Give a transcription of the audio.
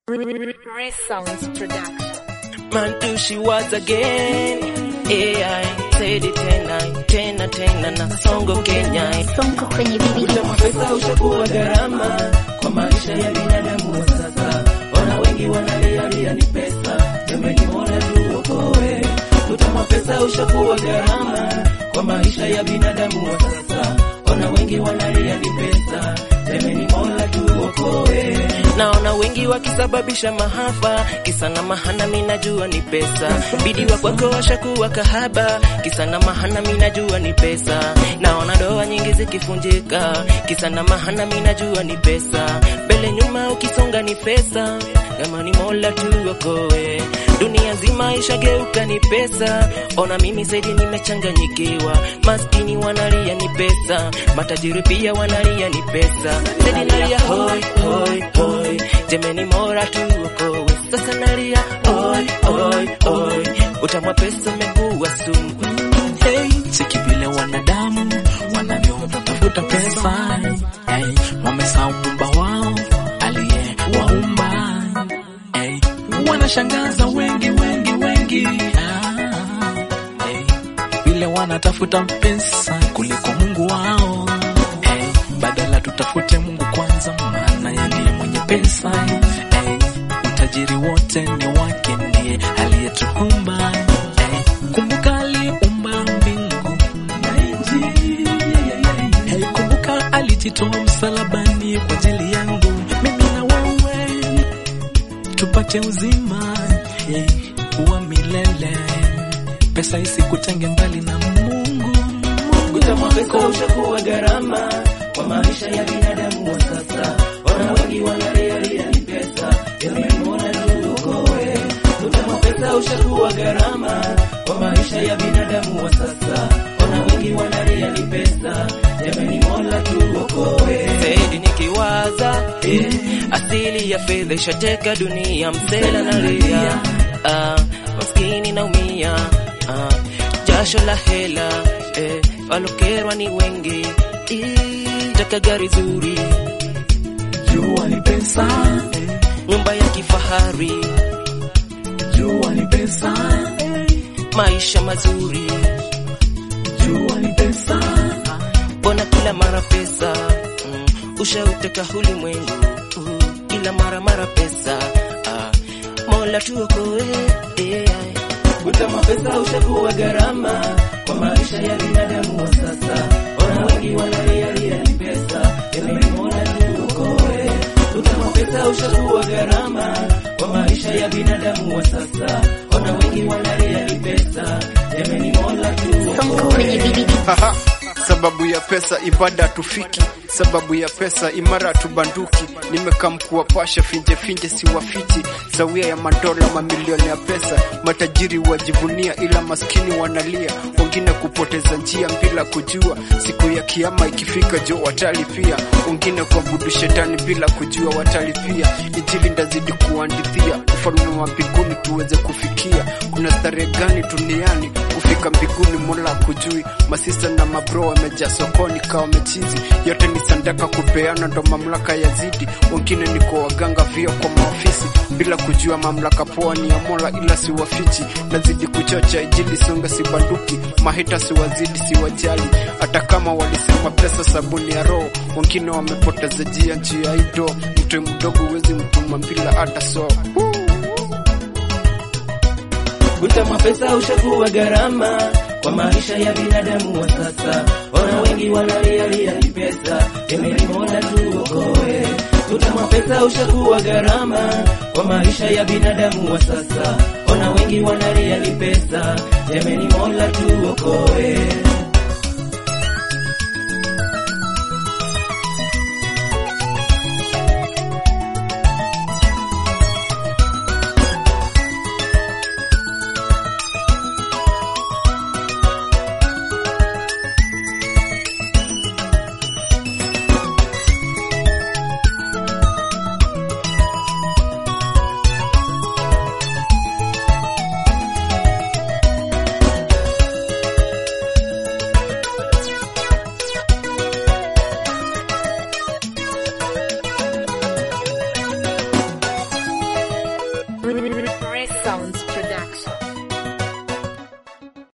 Resounds Production. Mantushi was again AI said it tena tena tena na songo Kenya Sonko kwenye bibi. pesa ushakuwa gharama kwa maisha ya binadamu wa sasa. Ona wengi wanalialia ni pesa, jamani, mola tuokoe. Utama pesa ushakuwa gharama kwa maisha ya binadamu wa sasa. Ona wengi wanalia ni pesa, jamani, mola tuokoe. Naona wengi wakisababisha mahafa, kisa na mahana, mimi najua ni pesa. Bidi wa kwako washakuwa kahaba, kisa na mahana, mimi najua ni pesa. Naona ndoa nyingi zikifunjika, kisa na mahana, mimi najua ni pesa. Mbele nyuma ukisonga ni pesa, kama ni Mola tuokoe. Dunia nzima ishageuka ni pesa, ona mimi zaidi nimechanganyikiwa. Maskini wanalia ni pesa, matajiri pia wanalia ni pesa. Zaidi nalia hoi hoi hoi, jemeni Mola tuokoe. Sasa nalia hoi hoi hoi, utamwa pesa umekuwa sumu. Hey, cheki vile wanadamu wanavyotafuta pesa hey, wamesahau muumba wao aliyewaumba hey, wanashangaza wengi wengi wengi ah, hey, vile wanatafuta pesa kuliko Mungu wao hey, badala tutafute Mungu kwanza, maana yeye ndiye mwenye pesa hey, utajiri wote ni wake, ndiye aliyetuumba hey, kumbuka aliumba mbingu na nchi hey, kumbuka alijitoa msalabani kwa ajili yangu mimi na wewe tupate uzima hey, wa milele pesa isikutenge mbali na Mungu Utamwa pesa ushakuwa gharama kwa maisha ya binadamu wa sasa. Ona wengi wanalialia ni pesa, jamani, Mola tuokoe. Utamwa pesa ushakuwa gharama kwa maisha ya binadamu wa sasa. Ona wengi wanalia ni pesa, jamani, Mola tuokoe. Zaidi nikiwaza eh, asili ya fedha ishateka dunia, msela nalia, ah, maskini naumia ah, jasho la hela eh, walokerwa ni wengi Ii, taka gari zuri jua ni pesa eh, nyumba ya kifahari jua ni pesa eh, maisha mazuri jua ni pesa mbona kila mara pesa mm, ushauteka ulimwengu uh, kila mara mara pesa ah, mola tuokoe eh, Utamwa pesa ushakuwa gharama kwa maisha ya binadamu wa sasa. Ona wengi wanalialia ni pesa, jamani, mola tuokoe. Utamwa pesa ushakuwa gharama kwa maisha ya binadamu wa sasa. Ona wengi wanalia ni pesa, jamani, mola Sonko kwenye tuokoe. bibi. Haha, sababu ya pesa ibada tufiki, sababu ya pesa imara tubanduki. Nimekamkuwa pasha finje finje siwafichi, sawia ya madola mamilioni ya pesa. Matajiri wajivunia, ila maskini wanalia, wengine kupoteza njia bila kujua. Siku ya kiama ikifika, jo watalipia, wengine kuabudu shetani bila kujua watalipia. Injili ndazidi kuandithia, ufalme wa mbinguni tuweze kufikia. Kuna starehe gani duniani kufika mbinguni? Mola kujui, masista na mabro wamejaa sokoni kawa mechizi, yote ni sandaka kupeana, ndo mamlaka yazidi. Wengine ni kwa waganga, vio kwa maofisi, bila kujua mamlaka poa ni ya Mola, ila siwafichi. Nazidi kuchocha ijili songa, sibanduki mahita, siwazidi, siwajali, hata kama walisema pesa sabuni ya roho. Wengine wamepoteza jia njia ido, mtu mdogo huwezi mtuma bila hata so Utamwa pesa ushakuwa gharama kwa maisha ya binadamu wa sasa. Ona wengi wanalialia ni pesa, jamani, mola tuokoe. Utamwa pesa ushakuwa gharama kwa maisha ya binadamu wa sasa. Ona wengi wanalia ni pesa, jamani, mola tuokoe. Ray Sounds Production.